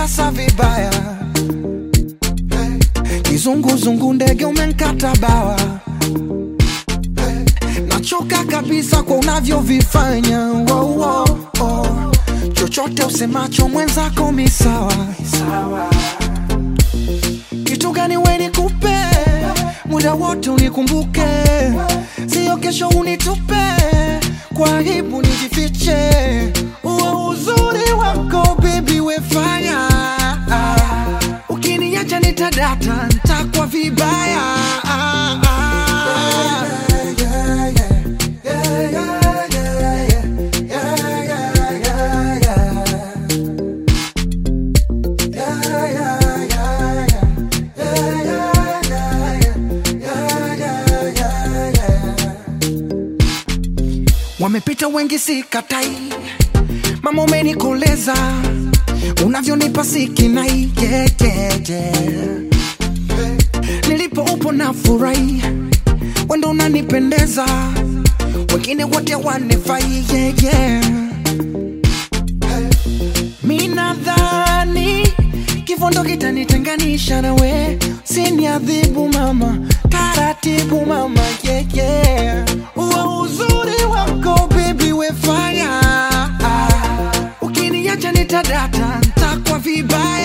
umenitasa vibaya hey. Kizunguzungu ndege umenkata bawa hey. Nachoka kabisa kwa unavyovifanya wow, wow, oh. Chochote usemacho mwenzako misawa kitu gani we nikupe muda wote unikumbuke, sio kesho unitupe kwa aibu nijifiche. Uo uzuri wako baby wefanya, ukiniacha nitadata, ntakwa vibaya Wamepita wengi sikatai, mama umenikoleza, unavyonipa sikinai yeah, yeah, yeah. Nilipo upo na furahi, wendo unanipendeza, wengine wote wanifai yeah, yeah. Mi nadhani kifo ndo kitanitenganisha nawe, siniadhibu mama, taratibu mama yeah, yeah. Uo uzuri wako baby wefanya, ukiniacha nitadata, ntakwa vibaya